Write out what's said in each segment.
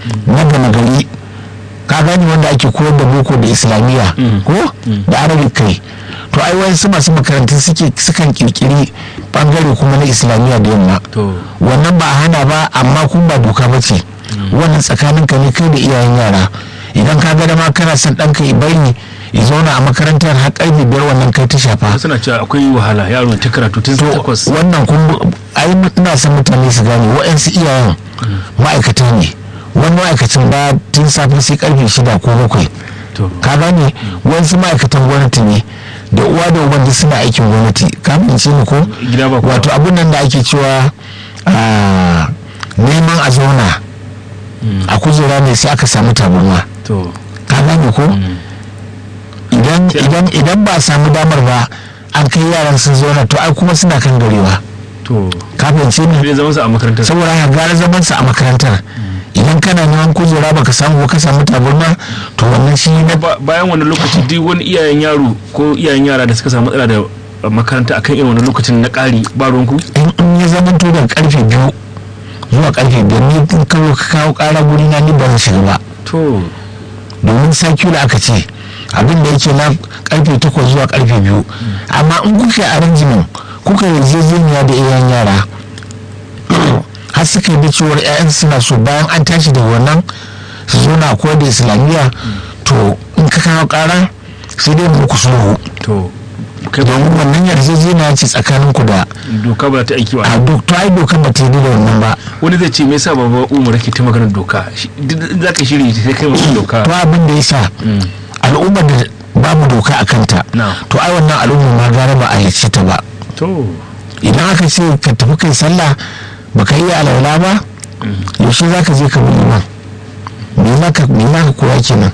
na gama gari ka gani wanda ake koyar da boko da islamiyya ko da arabic kai to ai wasu masu makarantun suke sukan kirkiri bangare kuma na islamiyya da yamma to wannan ba a hana ba amma kun ba doka ba ce wannan tsakanin ka ne kai da iyayen yara idan ka ga dama kana son ɗanka ya bari ya zauna a makarantar har ƙarfe biyar wannan kai ta shafa suna cewa akwai wahala yaro ta karatu tun to takwas wannan kun ai ina son mutane su gane wa'yansu iyayen ma'aikata ne wani ma'aikacin ba tun safe sai karfe shida ko bakwai to ka gane wasu ma'aikatan gwamnati ne da uwa da uban duk suna aikin gwamnati ka fahimce ni ko gida ba kowa. wato abun nan da ake cewa ah, neman a zauna a kujera ne sai aka samu tabarma to ka gane ko idan idan idan ba a samu damar ba an kai yaran sun zauna to ai kuma suna kan garewa to ka fahimce ni zai zama su a makarantar saboda haka gara zaman sa a makarantar idan kana neman kujera baka samu ba ka samu tabarma to wannan shi na Ba- bayan wani lokaci duk wani iyayen yaro ko iyayen yara da suka samu matsala da uh, makaranta akan irin wani lokacin na ƙari ba ruwanku in in ya zama to daga karfe biyu zuwa karfe biyar ni in kawo ka kawo kara guri na ni ba zan shiga ba to domin sakula aka ce abin da yake na karfe takwas zuwa karfe biyu amma in kuka yi arrangement kuka yi yarjejeniya da iyayen yara har suka yi da cewar 'ya'yan suna so bayan an tashi da wannan su zo na koyar da islamiyya to in ka kawo kara sai dai muku sulhu to kai ba domin wannan yarjejeniya ce tsakaninku da doka ba ta aiki ba a dok to ai dokar ba ta yi da wannan ba wani zai ce me yasa baba umar ke ta maganar doka Shi- duk za ka shiri sai kai mutum doka to abin da ya sa al'ummar da babu doka a kanta Na. to ai wannan al'ummar ma gara ba a yace ta ba to idan aka ce ka tafi kai sallah baka yi alaula ba yaushe za ka je ka bi liman me za ka me za ka koya kenan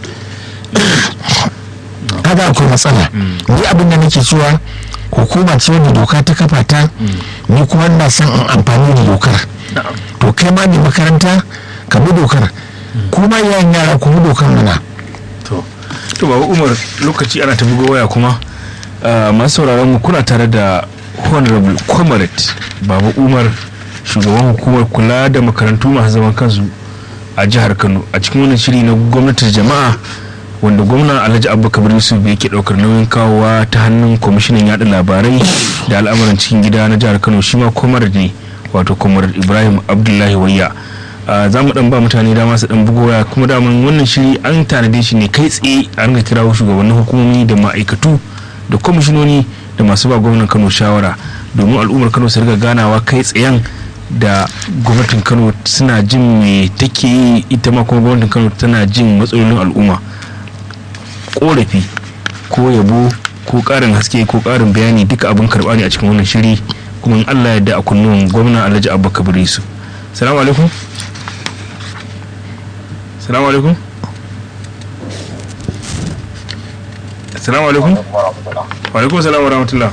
kaga akwai matsala ni abin da nake cewa hukuma ce wadda doka ta kafa ta ni kuma ina son in amfani da dokar na'am to kai ma ne makaranta ka bi dokar kuma yayin yara ku bi dokar mana to to baba umar lokaci ana ta bugo waya kuma ah, masu sauraron mu kuna tare da honorable comrade baba umar shugaban hukumar kula da makarantu masu zaman kansu a jihar kano a cikin wannan shiri na gwamnatin jama'a wanda gwamna alhaji abubakar yusuf yake daukar nauyin kawowa ta hannun kwamishinan yada labarai da al'amuran cikin gida na jihar kano shi ma comrade ne wato comrade ibrahim abdullahi wayya Uh, za mu dan ba mutane dama su dan bugo waya kuma daman wannan shiri an tanade shi ne kai tsaye a ringa kirawo shugabannin hukumomi da ma'aikatu da kwamishinoni da masu ba gwamnan kano shawara domin al'ummar kano su riga ganawa kai tsayen da gwamnatin kano suna jin me take yi ita ma kuma gwamnatin kano tana jin matsalolin al'umma korafi ko yabo ko karin haske ko karin bayani duka abin karba ne a cikin wannan shiri kuma in allah ya da a kunnuwan gwamna alhaji abubakar yusuf salamu alaikum salamu alaikum salamu alaikum wa alaikum salam wa rahmatullah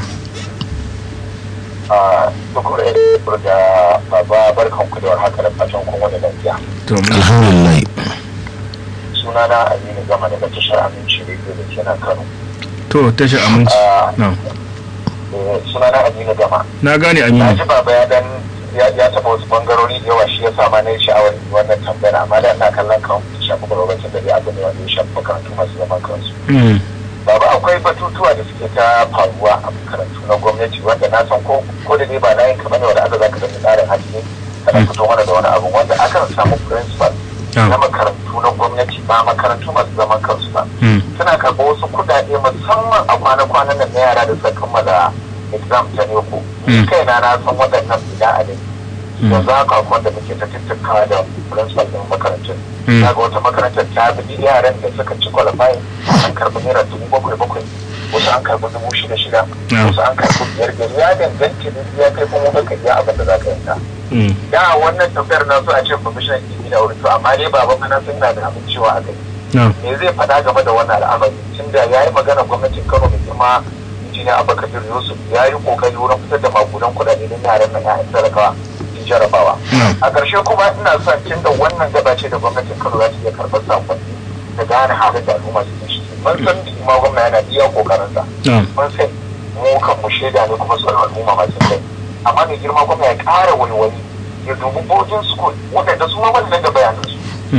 a tukur da baba barkan ku da warhaka da fatan kun wani lafiya to mun- alhamdulillah sunana aminu gama daga tashar aminci rediyo da ke nan kano to tashi aminci na Eh, sunana aminu gama na gane na aminu ji baba ya dan ya ya taɓa wasu bangarori da yawa shi ya sa ma na yi sha'awar wannan tambayar amma da ina kallon kan shafi gwamnatin da dai abu ne wanda ya shafi makarantu masu zaman kansu Mm, baba akwai batutuwa da suke ta faruwa a makarantu na gwamnati wanda na san ko ko da dai ba na yin kamar da wanda aka zaka da tsarin haske kana fito mana da wani abu wanda akan samu principal Ah. na makarantu na gwamnati ba makarantu masu zaman kansu ba mm, suna karɓar wasu kuɗaɗe musamman a kwana-kwanan nan na yara da suka kammala exam ta neko ni Mm. kaina na san waɗannan bida a dai Mm. yanzu haka akwai da muke ta tattakawa da principal ɗin makarantun Mm. na ga wata makarantar ta bi yaran da suka ci qualifying an karɓi naira dubu bakwai bakwai wasu an karɓi dubu shida shida Yeah. wasu an karɓi biyar biyar ya danganta da ya kai kuma ka iya abin da za ka yanka mm, da wannan tafiyar na so a ce commissioner ilimi da wuri to amma dai baban mana sun na da abin cewa a kai na me zai faɗa game da wannan al'amari tun da ya yi magana gwamnatin kano mai girma injiniya abubakar yusuf ya yi kokari wurin fitar da magudan kuɗaɗe don yaran nan ya'yan talakawa sun jarabawa na a ƙarshe kuma ina son tun da wannan gaba ce da gwamnatin kano za ta iya karɓar sakonni da gane halin da al'umma su ke ciki mun san da ma gwamna yana iya ƙoƙarinsa na mun sai mu kan mu shaida ne kuma sauran al'umma masu kai amma mai girma gwamna ya ƙara wani wani ya dubi boarding school waɗanda su ma wannan da bayanansu